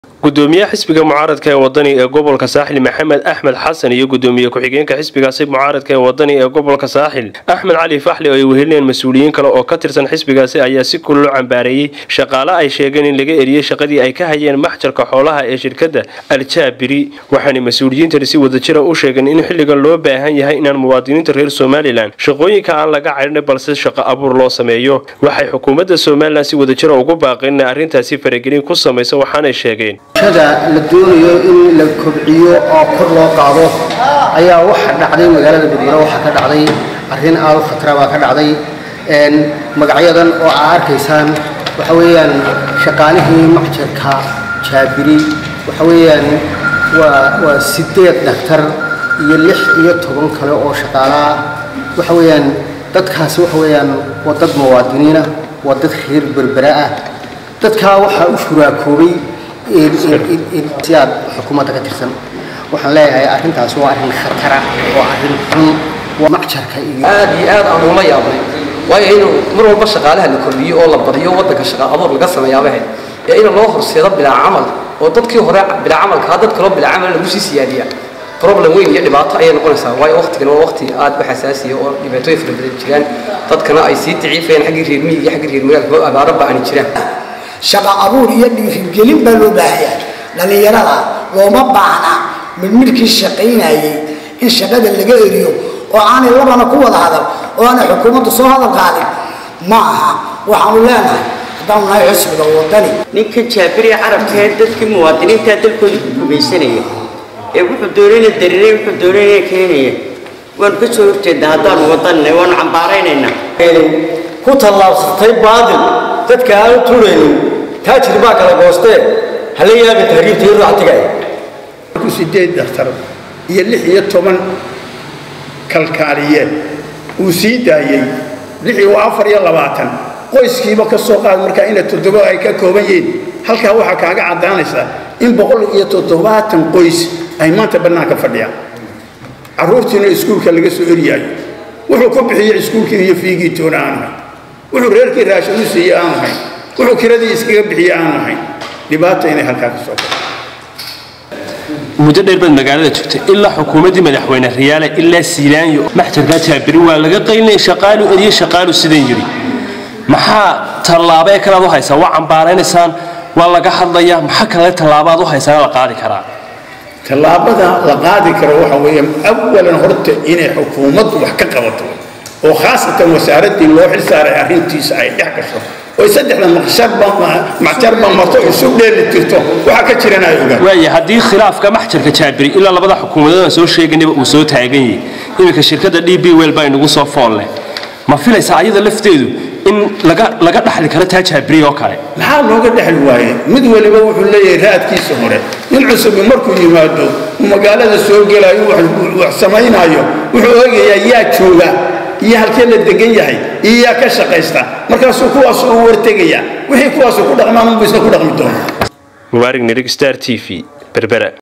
gudoomiyaha xisbiga mucaaradka ee wadani ee gobolka saaxil maxamed axmed xasan iyo gudoomiye ku-xigeenka xisbigaasi mucaaradka ee wadani ee gobolka saaxil axmed cali faxli oo ay wehelinayeen mas-uuliyiin kale oo ka tirsan xisbigaasi ayaa si kullo cambaareeyey shaqaale ay sheegeen in laga eriyey shaqadii ay ka hayeen maxjarka xoolaha ee shirkadda aljaabiri waxaanay mas-uuliyiintani si wadajira u sheegeen in xilligan loo baahan yahay inaan muwaadiniinta reer somalilan shaqooyinka aan laga cadhin balse shaqo abuur loo sameeyo waxay xukuumadda somalilan si wadajira ugu baaqeen inay arrintaasi faragelin ku samayso waxaanay sheegeen bulshada la doonayo in la kobciyo oo kor loo qaado ayaa waxa dhacday magaalada berbera waxaa ka dhacday arrin aad u khatara baa ka dhacday magacyadan oo aa arkaysaan waxa weeyaan shaqaalihii macjarka jaabiri waxa weeyaan waa waa sideed dhaktar iyo lix iyo toban kale oo shaqaalaa waxa weeyaan dadkaasi waxa weeyaan waa dad muwaadiniina waa dad reer berbera ah dadkaa waxaa u shuraakoobay si aad xukuumadda ka tirsan waxaan leeyahay arrintaas waa arrin khatara waa arrin xun waa macjarka iyo aad iyo aad aan ula yaabnay waayo in mar walba shaqaalaha la kordhiyo oo la badiyo waddanka shaqa abuur laga sameeyaabahe ee in loo horseedo bilaa camal oo dadkii hore bilaa camalkaa dad kaloo bilaa camal lagu sii siyaadiya problem weyn iyo dhibaato ayay noqonaysaa waayo waqtigan waa waqti aad u xasaasiya oo dhibaatooyin fara badan jiraan dadkana ay sii daciifayaan xaggii reer miyiga iyo xaggii reer magaalka oo abaaro ba'ani jiraan shaqa abuur iyo dhiirigelin baa loo baahanyaa dhallinyarada looma baahna midmidhkii shaqaynayay in shaqada laga eriyo oo aanay labana ku wada hadal oo aanay xukuumaddu soo hadal qaadin ma aha waxaanu leenahay haddaanu nahay xisbiga wadani ninkan jaabiriya carabka ee dadkii muwaadiniinta dalkooda ku gumaysanaya ee wuxuu doonayna darinay wuxuu doonayna keenaya waanu ka soo horjeednaa haddaanu wadanina waanu cambaaraynaynaa ku tallaabsatay baadil dadka aanu tuuraynin taajir baa kala goostee hala yaabin tahriibta iyo ruuxtigaya sideed daktar iyo lix iyo toban kalkaaliye uu sii daayey lixii waa afar iyo labaatan qoyskiiba ka soo qaad markaa ina toddobo ay ka kooban yihiin halkaa waxaa kaaga caddaanaysaa in boqol iyo toddobaatan qoys ay maanta bannaanka fadhiyaan carruurtiina iskuulka laga soo eryaayo wuxuu ku bixiyey iskuulkii iyo fiigii toona aanu hayn wuxuu reerkii raashin u siiyey aanu hayn wuxuu kiradii iskaga bixiyey aanu hayn dhibaata inay halkaa ka soo baxo muddo dheer baad magaalada joogtay ilaa xukuumaddii madaxweyne riyaale ilaa siilaanyo maxjarkaa jaabiri waa laga qaynay shaqaalu eriye shaqaalu sidan yidhi maxaa tallaabo ee kalead u haysaa waa cambaaraynaysaan waa laga hadlayaa maxaa kale tallaabaad u haysaana la qaadi karaa tallaabada la qaadi karo waxa weeye awalan horta inay xukuumaddu wax ka qabato oo khaasatan wasaaraddii loo xil saaray arrintiisa ay dhex gasho oo saddexda macjarba marto isu dheeli tirto waxa ka jirana ay ogaan waaya haddii khilaafka maxjarka jaabiri ilaa labada xukuumadood aan soo sheeganayba uu soo taagan yahay iminka shirkadda d b wel baa inagu soo fool leh ma filaysaa ayada lafteedu in laga laga dhaxli karo taa jaabiri oo kale maxaa looga dhexli waaye mid weliba wuxuu leeyahay raadkiisa hore nin cusubi markuu yimaado uu magaalada soo gelayo wax samaynaayo wuxuu eegayaa yaa jooga iyo halkee la degan yahay iyo yaa ka shaqaysta markaasuu kuwaas u wartegayaa wixii kuwaasu ku dhaqmaan unbu isna ku dhaqmi doona mubaarig nirig star t v berbera